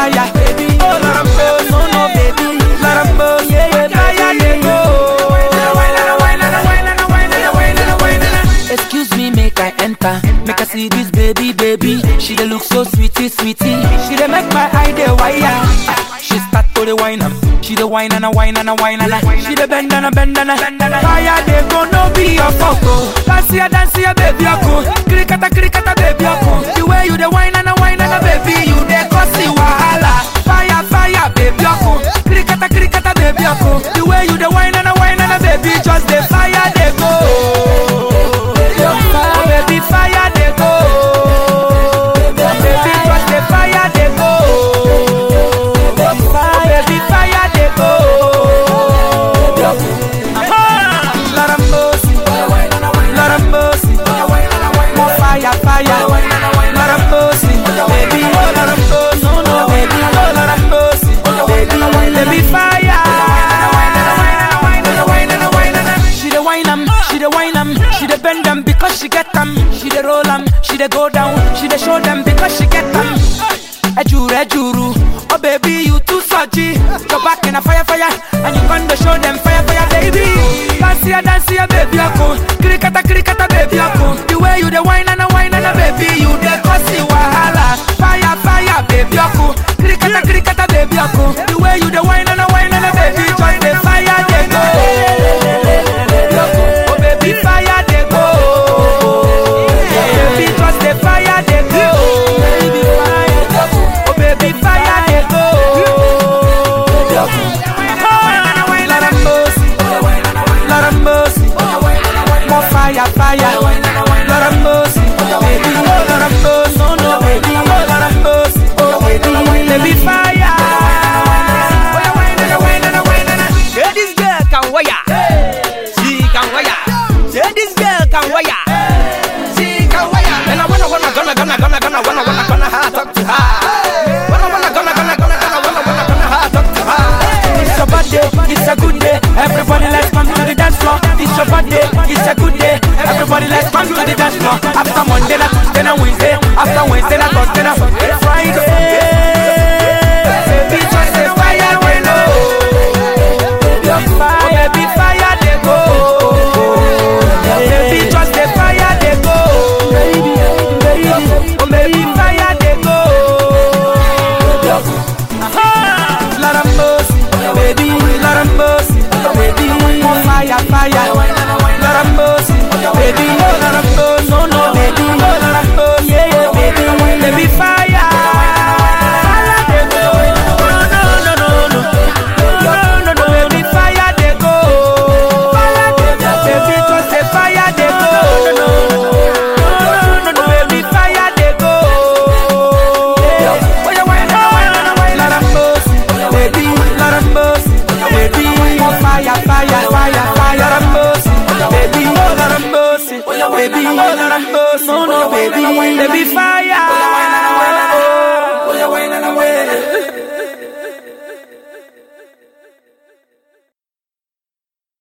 fire, baby. Oh, let 'em go, no, no, baby. Let 'em go, yeah, yeah, fire, they go. Excuse me, make I enter. Make I see this baby, baby. She dey look so sweetie, sweetie. She dey make my eye dey wire. She start to the wine am. She dey wine and a wine and a wine and a. She dey bend and a bend and a. Fire dey go no be your photo. Dance ya, dance ya, baby ako. Krikata, krikata, baby ako. The way you dey wine and a wine and a baby, you dey cause the wahala. Fire, fire, baby ako. Krikata, krikata, baby ako. The way you dey wine and a wine and a baby, just the fire dey go. Oh, baby, fire they go. Baby, just the fire they go. Oh, baby, fire they go. Ah, Lord have mercy. Lord have mercy. More fire, fire. Lord have mercy. Baby, oh, Lord have mercy. No, no, baby, oh, Lord have mercy. Baby, baby, fire. She the wine am, she the wine am, she the bend them because she get them. She the roll am, she the go down, she the show them because she get them. Ejuru, ejuru, oh baby you too surgy. Go back in a fire, fire, and you gonna show them fire, fire, baby. Dance here, dance here, baby, ako. Krikata, krikata, baby, ako. The way you the wine and a wine and a baby, you the cause the wahala. Fire, fire, baby, ako. Krikata, krikata, baby, ako. The way you the wine and a wine and a baby, just the fire they go. Oh baby, fire they go. Baby, just the fire they go. Oh baby, fire they go. Lord have mercy, Lord have mercy. More fire, fire. Lord have mercy, baby. Oh Lord have mercy, no no baby. Oh Lord have mercy, oh baby, baby fire. Say this girl can wire. She can wire. Say this girl can wire. She can wire. And I wanna wanna gonna gonna gonna gonna wanna wanna gonna ha talk to her. Wanna wanna gonna gonna gonna gonna wanna wanna gonna ha talk to her. It's your birthday, it's a good day. Everybody let's come to the dance floor. It's your birthday, it's a good day. Everybody let's come to the dance floor. After Monday, na Tuesday, na Wednesday. After Wednesday, na Thursday, na Friday. Baby, just a fire they go. Oh, baby, fire they go. Baby, just a fire they go. Oh, baby, fire they go. Lord have mercy, baby, Lord have mercy, baby, more fire, fire. Lord have mercy, baby, oh Lord have mercy, no, no, baby, oh Lord have mercy, yeah, yeah, baby, baby, fire. Fire they go, no, no, no, no, no, no, no, no, baby, fire they go, baby, just a fire they go, no, no, no, no, no, baby, fire they go. Oh, yeah, why not, why not, why not, Lord have mercy, baby, Lord have mercy, baby, more fire, fire, fire, fire, Lord have mercy, baby, oh Lord have mercy, baby, oh Lord have mercy, no, no, baby, baby, fire.